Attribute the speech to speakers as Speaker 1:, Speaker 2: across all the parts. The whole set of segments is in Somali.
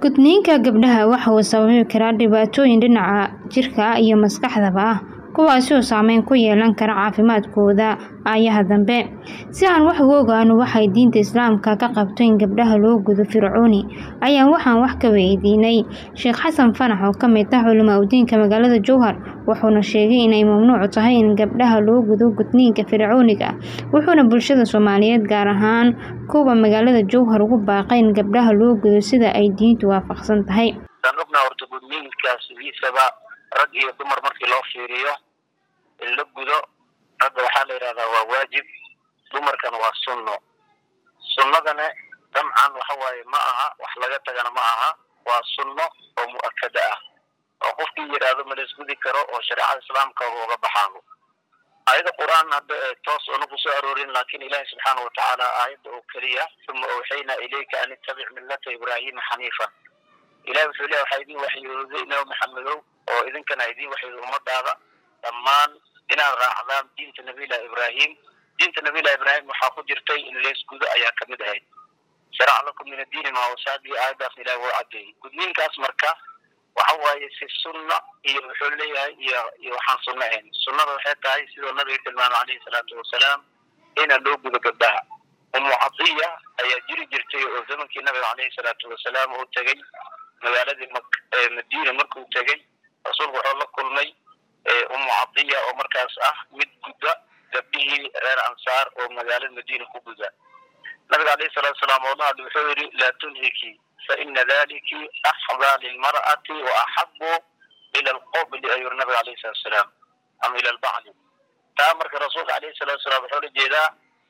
Speaker 1: Gudniinka gabdhaha waxa uu sababi karaa dhibaatooyin dhinaca jirka iyo maskaxdaba ah kuwaas oo saameyn ku yeelan kara caafimaadkooda aayaha dambe. Si aan wax uga ogaano waxa ay diinta Islaamka ka qabto in gabdhaha loo gudo fircooni, ayaan waxaan wax ka weydiinay Sheekh Xasan Faarax oo ka mid ah culimada magaalada Jowhar, wuxuuna sheegay in ay mamnuuc tahay in gabdhaha loo gudo gudniinka fircooniga ah, wuxuuna bulshada Soomaaliyeed gaar ahaan kuwa magaalada Jowhar ugu baaqay in gabdhaha loo gudo sida ay diintu waafaqsan tahay.
Speaker 2: Waxaan ognahay horta gudniinkaas sidiisaba rag iyo dumar markii loo fiiriyo in la gudo ragga waxaa la yidhahdaa waa waajib dumarkana waa sunno sunnadana dabcan waxa waaye ma aha wax laga tagana ma aha waa sunno oo mu'akada ah oo qofkii yidhaahdo ma la isgudi karo oo shareecada islaamka uga baxaano ayada qur-aan hadda toos ona kusoo aroorin laakiin ilaahi subxaana watacaala aayadda oo keliya uma awxaynaa ilayka an ittabic millata ibraahima xaniifan ilahi wuxuu leeya waxaa idin waxyooday nabi maxamedow oo idinkana idin waxyooday ummadaada dhammaan inaad raacdaan diinta nabiyillahi ibraahim diinta nabiyillahi ibraahim waxaa ku jirtay in leesgudo ayaa kamid ahayd sharac lakum min addiini maa wasaadi aayadaas ilahi wuu cadeeyey gudniinkaas marka waxa waaye si sunna iyo wuxuu leeyahay iyo iyo waxaan sunno ahayn sunnada waxay tahay sidoo nabiga tilmaamay calayhi salaatu wasalaam ina loo gudo gabdhaha umu cadiya ayaa jiri jirtay oo zamankii nabiga calayhi salaatu wasalaam uu tegey magaaladii madiina markuu tegey rasuulku wuxuu la kulmay umu cadiya oo markaas ah mid gudda gabdhihii reer ansaar oo magaalada madiina ku guda nabiga alayhi salatu wasalaam oo la hadlay wuxuu yidhi laa tunhiki faina daliki axdaa lilmar'ati wa axabu ila alqobli ayuu yiri nabiga alayhi salatu wasalaam ama ila albacli taa marka rasuulka alayhi salatu wasalaam wuxuu la jeedaa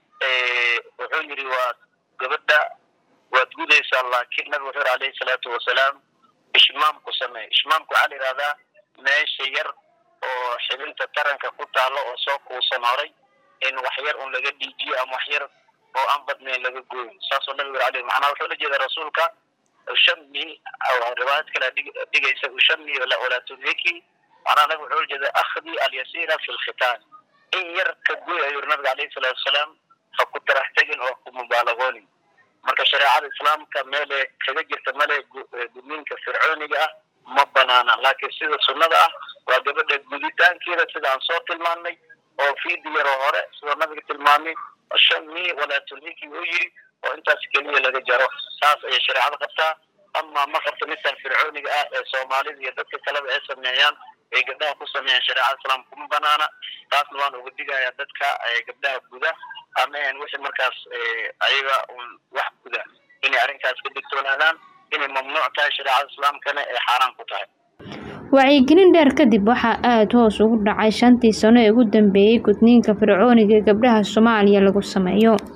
Speaker 2: wuxuu yidhi waa gabadha waad gudaysaa laakiin nabiga wuxuu yidhi alayhi salaatu wasalaam ishmaam ku samee ishmaamku waxaa la yidhahdaa meesha yar oo xibinta taranka ku taalo oo soo kuusan horay in wax yar un laga dhiijiyo ama wax yar oo aan badnayn laga gooyin saasoo nabiga yiri alayhi macnaha wuxuu la jeeda rasuulka ushami riwaayad kale dhigaysa ushami walaa tunhiki macnaha nabiga wuxuu la jeeda akhdi alyasiira fi lkhitaan in yar ka gooy ayuu yiri nabiga alayhi salaatu wasalaam ha ku tarax tegin oo ku mubaalagoonin marka shareecada islaamka meele kaga jirta male gudniinka fircooniga ah ma banaana laakiin sida sunnada ah waa gabadha guditaankeeda sida aan soo tilmaanay oo fiidi yaroo hore sidoo nabiga tilmaamay shami walaa tulhiki uu yidhi oo intaas keliya laga jaro saas ayay shareecada qabtaa ama ma qabto midkan fircooniga ah ee soomaalida iyo dadka kaleba ay sameeyaan ay gabdhaha ku sameeyaan shareecada islaamka kuma banaana taasna waan uga digayaa dadka gabdhaha guda ama en wixii markaas ayaga un wax guda inay arrinkaas ka digtoonaadaan inay mamnuuc tahay shareecada islaamkana ay xaaraan ku tahay
Speaker 1: wacyigelin dheer kadib waxaa aada hoos ugu dhacay shantii sano ee ugu dambeeyey gudniinka fircooniga ee gabdhaha Soomaaliya lagu sameeyo